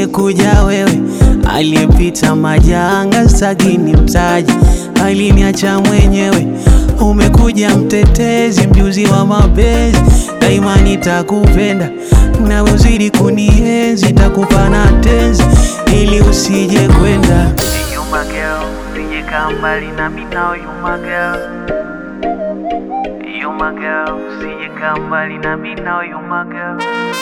usingekuja wewe, aliyepita majanga sagini mtaji, aliniacha mwenyewe. Umekuja mtetezi, mjuzi wa mapenzi, daima nitakupenda nawe uzidi kunienzi, takupa na tenzi ili usije kwenda. You my girl, usije kaa mbali nami now you my girl. You my girl, usije kaa mbali nami now you my girl.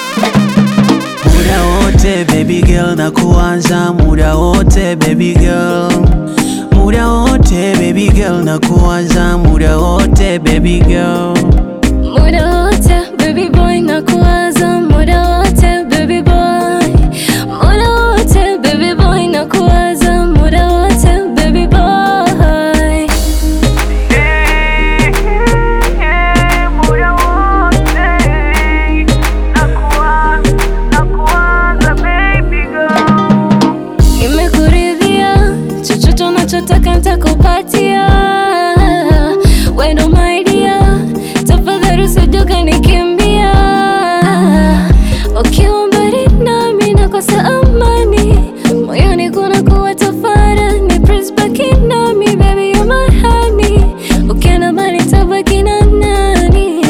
Muda wote baby girl na kuanza muda wote baby girl muda wote baby girl na kuanza muda wote baby girl Muda wote baby boy na kuwaza muda wote baby boy Muda wote baby boy na kuwaza muda wote baby boy Hey, hey, muda wote nakuwa- nakuwaza baby girl. Nimekuridhia, chochote unachotaka nitakupatia. We ndo my dear, tafadhali usije ukanikimbia. Ukiwa mbali nami nakosa amani, moyoni kunakuwa tafarani. Please baki nami, baby you're my honey. Ukienda mbali nitabaki na nani?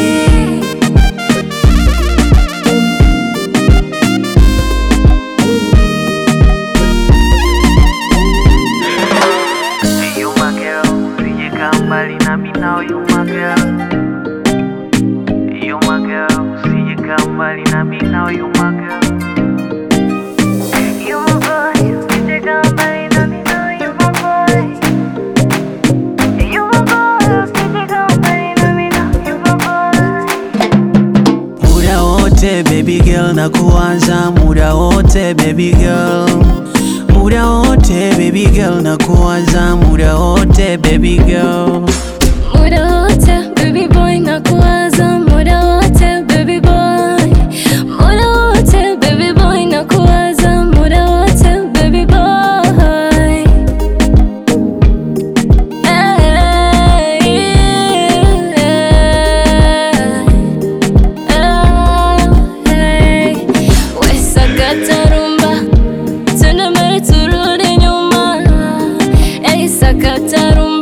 Hey, you my girl, usije kaa mbali nami now you my girl. You my girl, usije kaa mbali nami now you my girl. You my boy, usije kaa mbali nami now you my boy. You my boy, usije kaa mbali nami now you my boy. muda wote baby girl na kuanza muda wote baby girl muda wote baby girl na kuanza muda wote baby girl Muda wote baby boy na kuwaza muda wote baby boy Muda wote baby boy na kuwaza muda wote baby boy Hey, hey. We sakata rumba Tena mbele turudi nyuma Hey, sakata rumba